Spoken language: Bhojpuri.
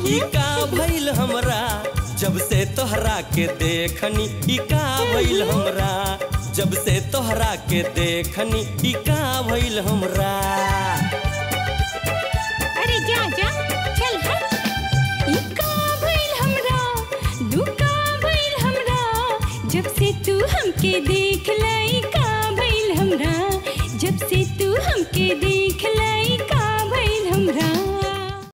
ई का भइल हमरा जब से तोहरा के देखनी ई का भइल हमरा जब से तोहरा के देखनी ई का भइल हमरा अरे जा जा चल हट ई का भइल हमरा दू का भइल हमरा जब से तू हमके देख लई